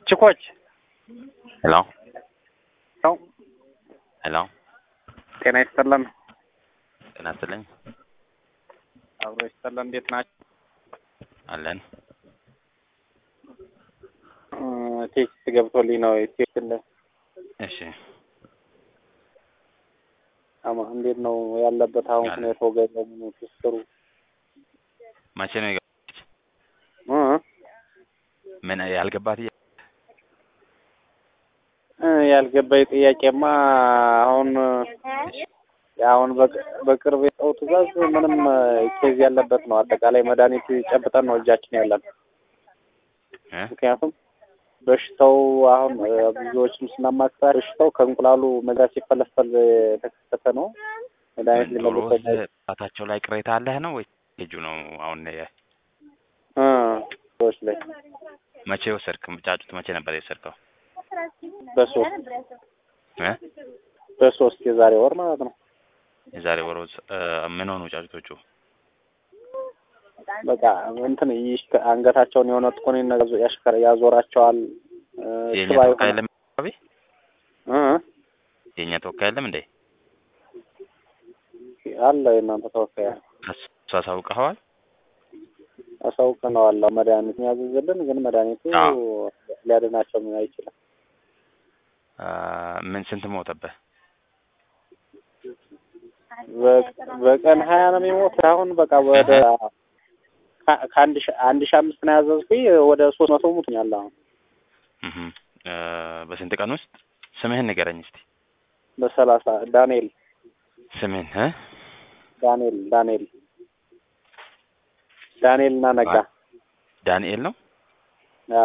ችኮች ሄሎ ነው። ሄሎ ጤና ይስጥልን። ጤና ይስጥልኝ አብሮ ይስጥልን። እንዴት ናቸው? አለን ቴክስት ገብቶልኝ ነው። ቴክስት እሺ አማ እንዴት ነው ያለበት አሁን ያለ- ሁኔታው? ገበሙ ትስሩ መቼ ነው የገባች ምን ያልገባት እያ- ያልገባኝ ጥያቄማ አሁን አሁን በቅ- በቅርብ የሰው ትእዛዝ ምንም ኬዝ ያለበት ነው። አጠቃላይ መድኃኒት ጨብጠን ነው እጃችን ያለን። እ? ምክንያቱም በሽታው አሁን እ፣ ብዙዎችም ስናማክራ በሽታው ከእንቁላሉ መዛ ሲፈለፈል የተከሰተ ነው። መድኃኒት ዶሮ ሊመለስ ጣታቸው ላይ ቅሬታ አለህ ነው ወይ ልጁ ነው አሁን የ- ሰዎች ላይ መቼ ወሰድክ ጫጩት መቼ ነበር የወሰድከው በሶስት እ? በሶስት የዛሬ ወር ማለት ነው። የዛሬ ወር ውስጥ እ፣ ምን ሆኑ ጫጩቶቹ በቃ እንትን ይሽከ አንገታቸውን የሆነ ጥቁን ያሽከረ ያዞራቸዋል። እ፣ የእኛ ሽባ ተወካይ የሆነ- የለም አካባቢ እ፣ የእኛ ተወካይ የለም እንዴ አለ የእናንተ ተወካይ አለ። እሱ አሳውቀኸዋል አሳውቀነዋል። መድኃኒት ያዘዝልን ግን መድኃኒቱ አዎ። ሊያድናቸው አይችልም። አ፣ ምን ስንት ሞተብህ በ- በቀን ሀያ ነው የሚሞት። አሁን በቃ ወደ ከ- ከአንድ ሺ አንድ ሺ አምስት ነው ያዘዝኩኝ ወደ ሶስት መቶ ሙትኛል። አሁን እህ እ፣ በስንት ቀን ውስጥ ስምህን ንገረኝ እስቲ በሰላሳ ዳንኤል ስምህን እ ዳንኤል ዳንኤል ዳንኤል እና ነጋ ዳንኤል ነው አ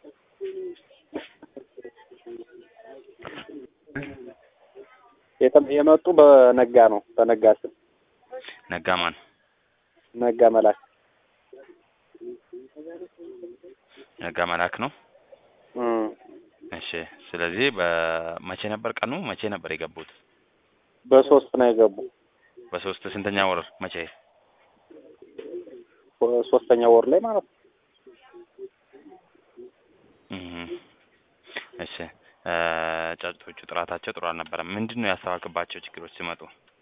የተ- የመጡ በነጋ ነው በነጋ ስም ነጋ ማን ነጋ መላክ ነጋ መላክ ነው እም። እሺ ስለዚህ በመቼ ነበር ቀኑ መቼ ነበር የገቡት በሶስት ነው የገቡ በሶስት ስንተኛ ወር መቼ ሶስተኛ ወር ላይ ማለት ነው። እህ እሺ እ፣ ጫጩቶቹ ጥራታቸው ጥሩ አልነበረም ምንድን ነው ያስተዋልክባቸው ችግሮች ሲመጡ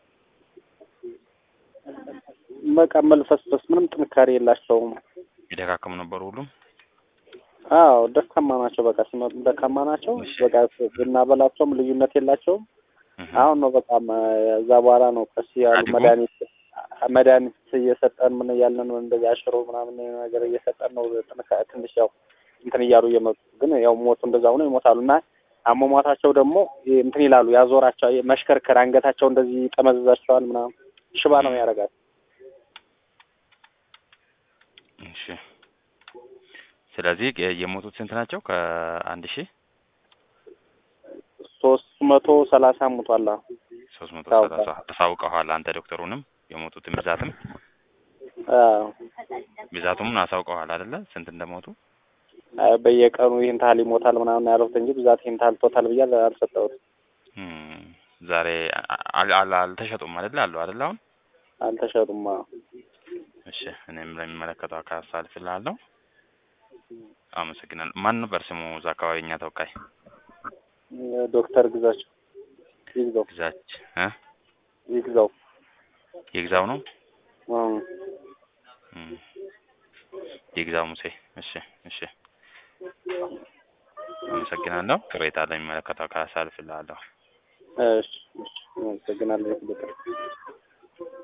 በቃ መልፈስፈስ ምንም ጥንካሬ የላቸውም። የደካከሙ ነበሩ ሁሉም አዎ ደካማ ናቸው። በቃ ሲመጡ ደካማ ናቸው። እሺ። በቃ ብናበላቸውም ልዩነት የላቸውም። እህ አሁን ነው በቃ መ- እዛ በኋላ ነው ቀስ ያሉ አድጎ? መድኃኒት መድኃኒት እየሰጠን ምን እያልን ነው እንደዚህ አሽሮ ምናምን ነገር እየሰጠን ነው ጥንካ ትንሽ ያው እንትን እያሉ እየመጡ ግን ያው ሞቱ እንደዛ ሆኖ ይሞታሉ እና አሟሟታቸው ደግሞ ይሄ እንትን ይላሉ ያዞራቸው መሽከርከር አንገታቸው እንደዚህ ጠመዝዛቸዋል ምናምን ሽባ ነው ያደርጋል። እሺ ስለዚህ የ- የሞቱት ስንት ናቸው ከአንድ ሺህ ሶስት መቶ ሰላሳ ሙቷል። አሁን ሶስት መቶ ታውቃለህ። ሰላሳ አሳውቀኋል አንተ ዶክተሩንም የሞቱትን ብዛትም አዎ ብዛቱም አሳውቀኋል አይደለ ስንት እንደሞቱ አይ በየቀኑ ይህን ታህል ይሞታል ምናምን ያሉት እንጂ ብዛት ይህን ታህል ቶታል ብዬ አልሰጠሁትም። እም፣ ዛሬ አ- አ- አል- አልተሸጡም አይደለ አሉ አይደለ አሁን አልተሸጡም። አዎ እሺ እኔም ለሚመለከተው አካል አሳልፍልሃለሁ አመሰግናለሁ ማን ነበር ስሙ እዛ አካባቢ እኛ ተወካይ ዶክተር ግዛቸው ይግዛው ግዛች እ ይግዛው የግዛው ነው እም። እም፣ የግዛው ሙሴ እሺ እሺ አመሰግናለሁ ቅሬታ ለሚመለከተው አካል አሳልፍልሃለሁ እሺ እሺ አመሰግናለሁ ዶክተር